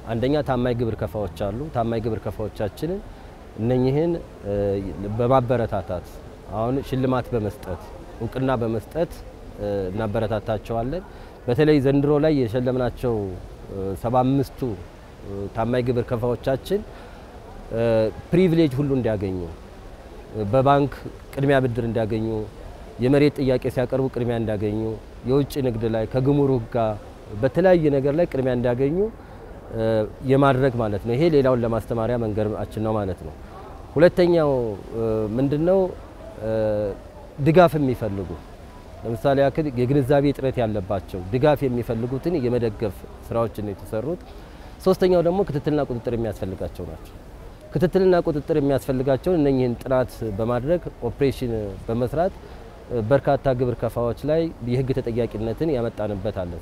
አንደኛ ታማኝ ግብር ከፋዎች አሉ። ታማኝ ግብር ከፋዎቻችንን እነኚህን በማበረታታት አሁን ሽልማት በመስጠት እውቅና በመስጠት እናበረታታቸዋለን። በተለይ ዘንድሮ ላይ የሸለምናቸው ሰባ አምስቱ ታማኝ ግብር ከፋዎቻችን ፕሪቪሌጅ ሁሉ እንዲያገኙ በባንክ ቅድሚያ ብድር እንዲያገኙ፣ የመሬት ጥያቄ ሲያቀርቡ ቅድሚያ እንዲያገኙ፣ የውጭ ንግድ ላይ ከግሙሩክ ጋር በተለያየ ነገር ላይ ቅድሚያ እንዲያገኙ የማድረግ ማለት ነው። ይሄ ሌላውን ለማስተማሪያ መንገዳችን ነው ማለት ነው። ሁለተኛው ምንድነው? ድጋፍ የሚፈልጉ ለምሳሌ ያክል የግንዛቤ እጥረት ያለባቸው ድጋፍ የሚፈልጉትን የመደገፍ ስራዎችን የተሰሩት። ሶስተኛው ደግሞ ክትትልና ቁጥጥር የሚያስፈልጋቸው ናቸው። ክትትልና ቁጥጥር የሚያስፈልጋቸውን እነኚህን ጥናት በማድረግ ኦፕሬሽን በመስራት በርካታ ግብር ከፋዎች ላይ የህግ ተጠያቂነትን ያመጣንበት አለ።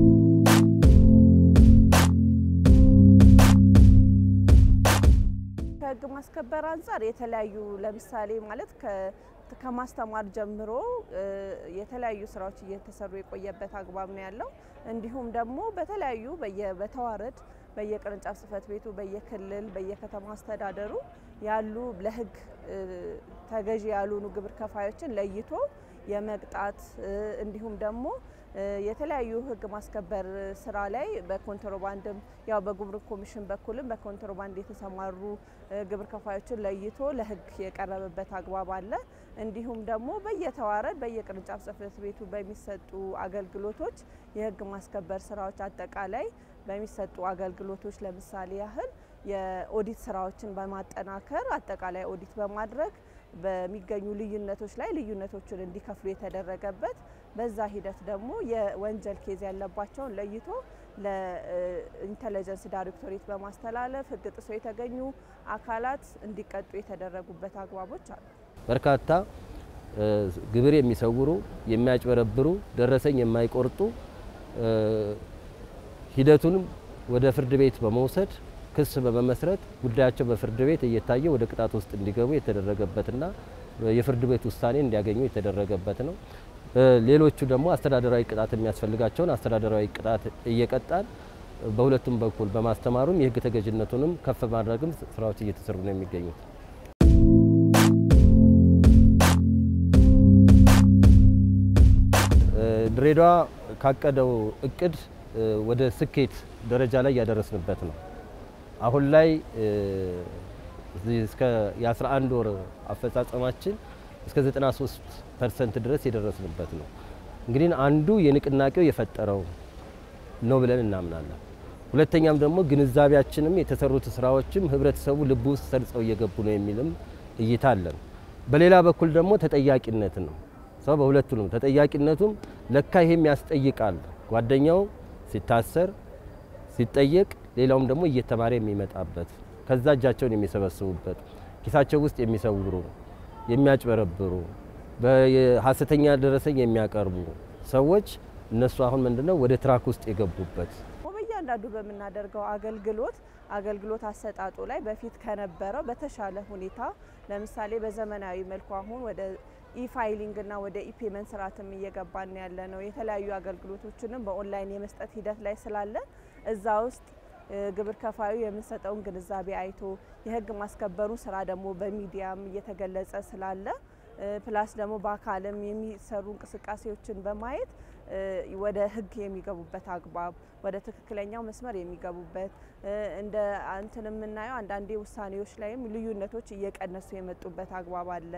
ከህግ ማስከበር አንጻር የተለያዩ ለምሳሌ ማለት ከማስተማር ጀምሮ የተለያዩ ስራዎች እየተሰሩ የቆየበት አግባብ ነው ያለው። እንዲሁም ደግሞ በተለያዩ በተዋረድ በየቅርንጫፍ ጽህፈት ቤቱ በየክልል በየከተማ አስተዳደሩ ያሉ ለህግ ተገዢ ያልሆኑ ግብር ከፋዮችን ለይቶ የመቅጣት እንዲሁም ደግሞ የተለያዩ ህግ ማስከበር ስራ ላይ በኮንትሮባንድም ያው በጉምሩክ ኮሚሽን በኩልም በኮንትሮባንድ የተሰማሩ ግብር ከፋዮችን ለይቶ ለህግ የቀረበበት አግባብ አለ። እንዲሁም ደግሞ በየተዋረድ በየቅርንጫፍ ጽህፈት ቤቱ በሚሰጡ አገልግሎቶች የህግ ማስከበር ስራዎች አጠቃላይ በሚሰጡ አገልግሎቶች ለምሳሌ ያህል የኦዲት ስራዎችን በማጠናከር አጠቃላይ ኦዲት በማድረግ በሚገኙ ልዩነቶች ላይ ልዩነቶችን እንዲከፍሉ የተደረገበት በዛ ሂደት ደግሞ የወንጀል ኬዝ ያለባቸውን ለይቶ ለኢንተለጀንስ ዳይሬክቶሬት በማስተላለፍ ህግ ጥሶ የተገኙ አካላት እንዲቀጡ የተደረጉበት አግባቦች አሉ። በርካታ ግብር የሚሰውሩ፣ የሚያጭበረብሩ፣ ደረሰኝ የማይቆርጡ ሂደቱንም ወደ ፍርድ ቤት በመውሰድ ክስ በመመስረት ጉዳያቸው በፍርድ ቤት እየታየ ወደ ቅጣት ውስጥ እንዲገቡ የተደረገበትና የፍርድ ቤት ውሳኔ እንዲያገኙ የተደረገበት ነው። ሌሎቹ ደግሞ አስተዳደራዊ ቅጣት የሚያስፈልጋቸውን አስተዳደራዊ ቅጣት እየቀጣን በሁለቱም በኩል በማስተማሩም የህግ ተገዥነቱንም ከፍ ማድረግም ስራዎች እየተሰሩ ነው የሚገኙት። ድሬዳዋ ካቀደው እቅድ ወደ ስኬት ደረጃ ላይ ያደረስንበት ነው። አሁን ላይ እስከ የ11 ወር አፈጻጸማችን እስከ 93 ፐርሰንት ድረስ የደረስንበት ነው። እንግዲህ አንዱ የንቅናቄው የፈጠረው ነው ብለን እናምናለን። ሁለተኛም ደግሞ ግንዛቤያችንም የተሰሩት ስራዎችም ህብረተሰቡ ልብ ውስጥ ሰርጸው እየገቡ ነው የሚልም እይታ አለን። በሌላ በኩል ደግሞ ተጠያቂነት ነው። ሰው በሁለቱ ነው ተጠያቂነቱም ለካ ይሄም ያስጠይቃል። ጓደኛው ሲታሰር ሲጠየቅ ሌላውም ደግሞ እየተማረ የሚመጣበት ከዛ እጃቸውን የሚሰበስቡበት ኪሳቸው ውስጥ የሚሰውሩ የሚያጭበረብሩ በሀሰተኛ ደረሰኝ የሚያቀርቡ ሰዎች እነሱ አሁን ምንድነው ወደ ትራክ ውስጥ የገቡበት በእያንዳንዱ በምናደርገው አገልግሎት አገልግሎት አሰጣጡ ላይ በፊት ከነበረው በተሻለ ሁኔታ ለምሳሌ በዘመናዊ መልኩ አሁን ወደ ኢፋይሊንግ እና ወደ ኢፔመንት ስርዓትም እየገባን ያለ ነው። የተለያዩ አገልግሎቶችንም በኦንላይን የመስጠት ሂደት ላይ ስላለ እዛ ውስጥ ግብር ከፋዩ የምንሰጠውን ግንዛቤ አይቶ የህግ ማስከበሩ ስራ ደግሞ በሚዲያም እየተገለጸ ስላለ ፕላስ ደግሞ በአካልም የሚሰሩ እንቅስቃሴዎችን በማየት ወደ ህግ የሚገቡበት አግባብ ወደ ትክክለኛው መስመር የሚገቡበት እንደ እንትን የምናየው አንዳንዴ ውሳኔዎች ላይም ልዩነቶች እየቀነሱ የመጡበት አግባብ አለ።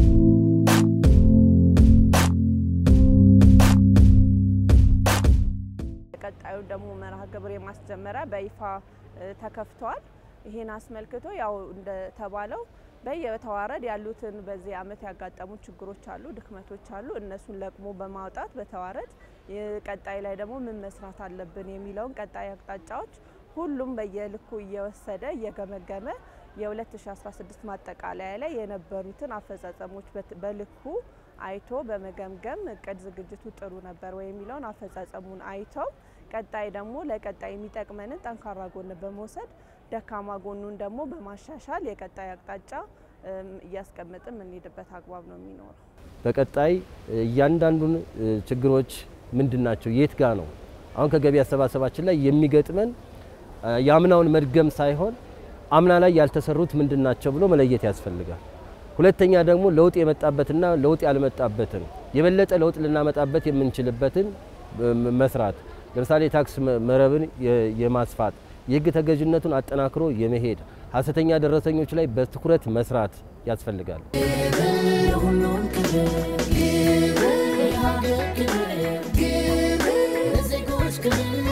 ቀጣዩ ደግሞ መርሃ ግብር የማስጀመሪያ በይፋ ተከፍቷል። ይህን አስመልክቶ ያው እንደተባለው በየተዋረድ ያሉትን በዚህ አመት ያጋጠሙ ችግሮች አሉ፣ ድክመቶች አሉ። እነሱን ለቅሞ በማውጣት በተዋረድ ቀጣይ ላይ ደግሞ ምን መስራት አለብን የሚለውን ቀጣይ አቅጣጫዎች ሁሉም በየልኩ እየወሰደ እየገመገመ የ2016 ማጠቃለያ ላይ የነበሩትን አፈጻጸሞች በልኩ አይቶ በመገምገም እቅድ ዝግጅቱ ጥሩ ነበር ወይ የሚለውን አፈጻጸሙን አይተው ቀጣይ ደግሞ ለቀጣይ የሚጠቅመንን ጠንካራ ጎን በመውሰድ ደካማ ጎኑን ደግሞ በማሻሻል የቀጣይ አቅጣጫ እያስቀመጥን የምንሄድበት አግባብ ነው የሚኖረው። በቀጣይ እያንዳንዱን ችግሮች ምንድን ናቸው፣ የት ጋ ነው አሁን ከገቢ አሰባሰባችን ላይ የሚገጥመን የአምናውን መድገም ሳይሆን አምና ላይ ያልተሰሩት ምንድን ናቸው ብሎ መለየት ያስፈልጋል። ሁለተኛ ደግሞ ለውጥ የመጣበትና ለውጥ ያልመጣበትን የበለጠ ለውጥ ልናመጣበት የምንችልበትን መስራት ለምሳሌ የታክስ መረብን የማስፋት የሕግ ተገዥነቱን አጠናክሮ የመሄድ ሀሰተኛ ደረሰኞች ላይ በትኩረት መስራት ያስፈልጋል። የሁሉም ክብር ግብር የሀገር ክብር ግብር ለዜጎች ክብር